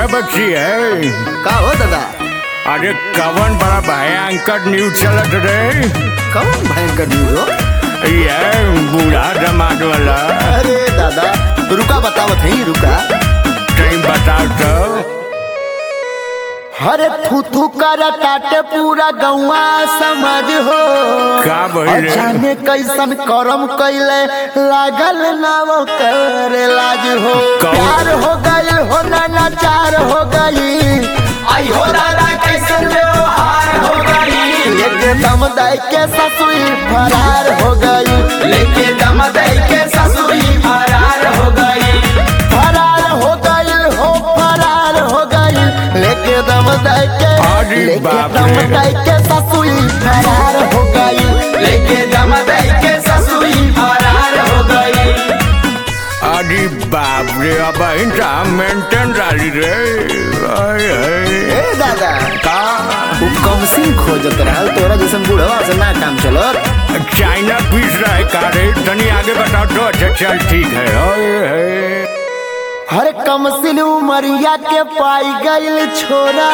बच्ची है का हो दादा अरे कवन बड़ा भयंकर न्यूज चलत रे कौन भयंकर न्यूज हो ये बूढ़ा जमात वाला अरे दादा रुका बतावत है रुका कहीं बताओ तो हरे थू थू कर टाटे पूरा गौवा समझ हो का भइल रे? जाने कैसन करम कैले लागल ना वो करे लाज हो कौन? प्यार हो गई हो ना चार हो गई आई हो दादा कैसन व्यवहार हो गई लेके दम दई के ससुई फरार हो गई लेके दम दई के ससुई फरार हो गई फरार हो गई हो फरार हो गई लेके दम दई के अरे लेके बाप दम रे। दई के ससुई फरार हो गई लेके दम दई के ससुई फरार हो गई अरे बाप रे अब इनका मेंटेन डाली रे आय, आय। ए दादा का वो कम सिंह खोजत रहल तोरा जैसन बुढ़वा से ना काम चलत चाइना पीस रहा है का रे तनी आगे बताओ तो अच्छा चल ठीक है आय, आय। हर कम सिन उमरिया के पाई गईल छोरा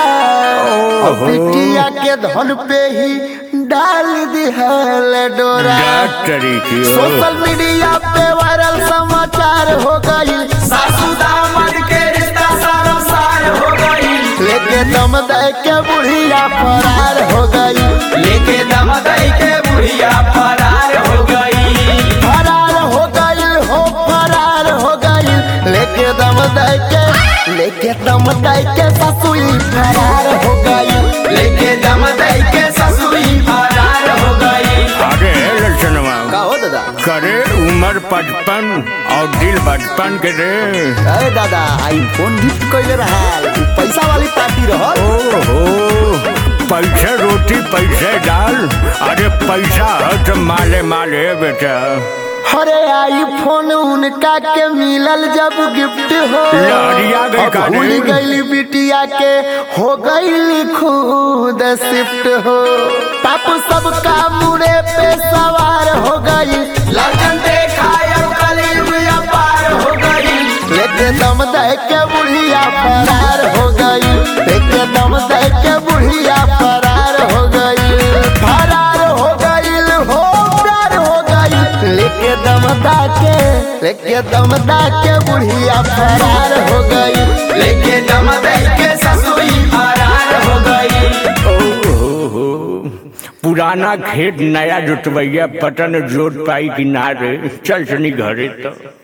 और बिटिया के धन पे ही डाल दिहल डोरा डाक तरीके ओ। सोशल मीडिया पे वायरल समाचार हो गई सासू दामाद के रिश्ता सारसार हो गई लेके दम दे के बुढ़िया फरार हो गई लेके दम दई के बुढ़िया फरार हो गई फरार हो गई हो फरार हो गई लेके दम दे के लेके दम दे के ससुई फरार हो गई लेके दम दई के ससुई फरार हो गई अरे लक्षणवा का हो दादा करे उम्र पचपन और दिल बचपन के रे अरे दादा आईफोन गिफ्ट कैले रहल उ पैसा वाली पार्टी रहल ओहो पैसे रोटी पैसे डाल अरे पैसा है तो माले माले बेटा अरे आईफोन उनका के मिलल जब गिफ्ट हो लहरिया गई अब का रे? भूल गई बिटिया के हो गई खुद शिफ्ट हो पापू सबका मुड़े पे सवार हो गई लगन देखा अब कलयुग अपार हो गई लेके दम दे के बुढ़िया फरार हो गई लेके दम दे के बुढ़िया फरार हो गई फरार हो गई हो प्यार हो गई लेके दम दा के लेके दम दा के बुढ़िया फरार हो गई लेके दम दई के ससुई फरार हो गई ओहो पुराना खेत नया जोतवैया पटन जोत पाई कि ना रे चल सनी घरे तो